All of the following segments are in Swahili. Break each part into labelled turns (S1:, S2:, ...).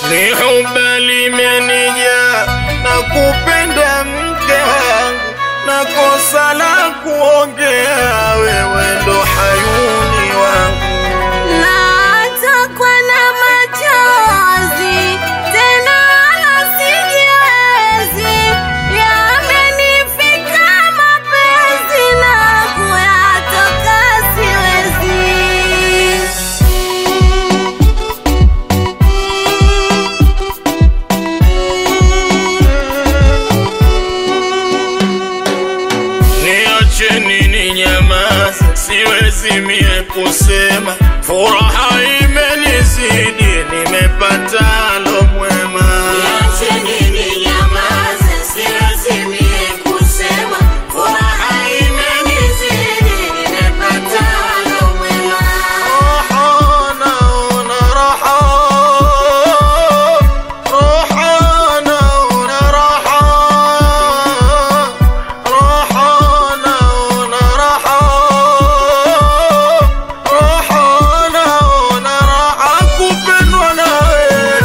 S1: ni huba limenija na kupenda mke wangu na kosa la kuongea wewe ndo hayuni wangu
S2: Natokwa na machozi tena wala sijiwezi, yamenifika mapenzi na kuyatoka siwezi.
S1: Niacheni ni nyamaza, siwezi mie kusema, furaha imenizidi, nimepata lo mwema.
S2: Niacheni ninyamaze, siwezi mie kusema, furaha imenizidi, nimepata lo mwema.
S1: Raha naona raha, raha naona raha, raha naona raha, raha naona raha kupendwa na wewe.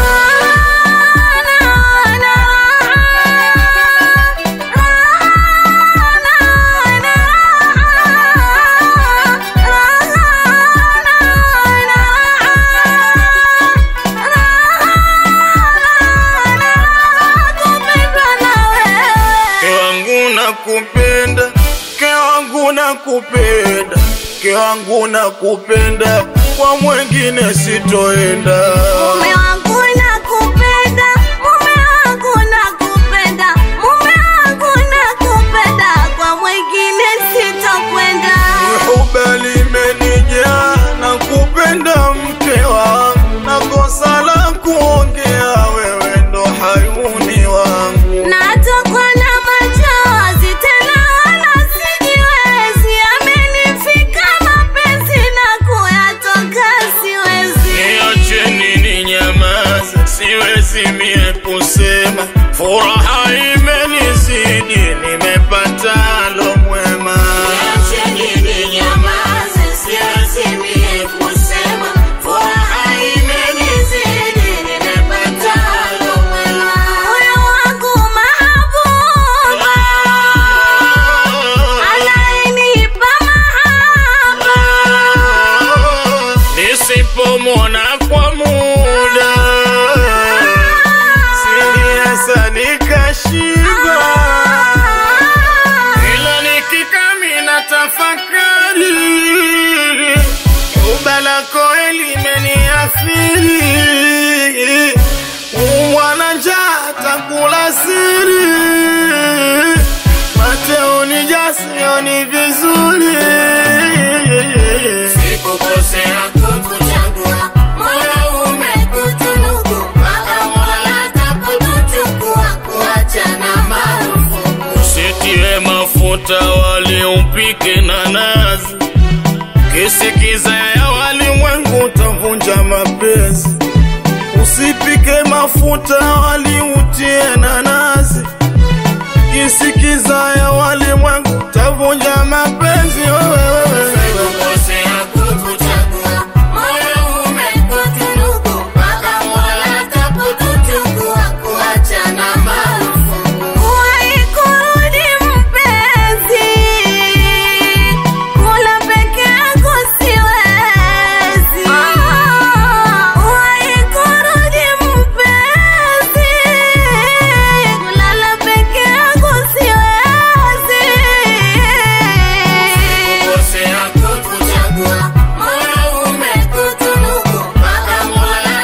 S1: Mke wangu nakupenda, mke wangu nakupenda, mke wangu nakupenda, kwa mwengine sitoenda.
S2: Mume wangu nakupenda, mume wangu nakupenda, mume wangu nakupenda, kwa mwingine sitokwenda.
S1: Huba limenijaa na kupenda mke wangu, na kosa la kuongea wewe ndo hayuni wangu.
S2: Natokwa na machozi tena wala sijiwezi, amenifika mapenzi na kuyatoka siwezi.
S1: Niacheni ni nyamaza, siwezi mie kusema, furaha imenizidi, nimepata lo mwema.
S2: Niacheni ninyamaze, siwezi mie kusema, furaha imenizidi, nimepata lo mwema. Moyo wangu mahabuba, anayenipa mahaba.
S1: Nisipomwona kwa muda siliasa nikashiba, ila nikikamina tafakari uba lako elimeniathiri, umwana njaa takula siri, mateoni jasioni vizuri
S2: Sikukosea kukuchagua, Mola umekutunuku, mpaka Mola atakutuchukua, kuachana marufuku.
S1: Usitie mafuta wali upike na nazi, kisikiza ya walimwengu utavunja mapenzi. Usipike mafuta wali utie na nazi, kisikiza ya walimwengu utavunja mapenzi. Wewe
S2: Sikukosea kukuchagua, Mola umekutunuku, mpaka Mola atakutuchukua, kuachana marufuku. Kuwahi kurudi mpenzi, kula peke yako siwezi. Kuwahi kurudi mpenzi, kulala peke yako siwezi. Sikukosea kukuchagua, Mola umekutunuku, mpaka Mola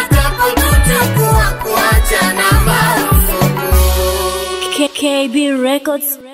S2: atakutuchukua, kuachana marufuku.
S3: KB Records.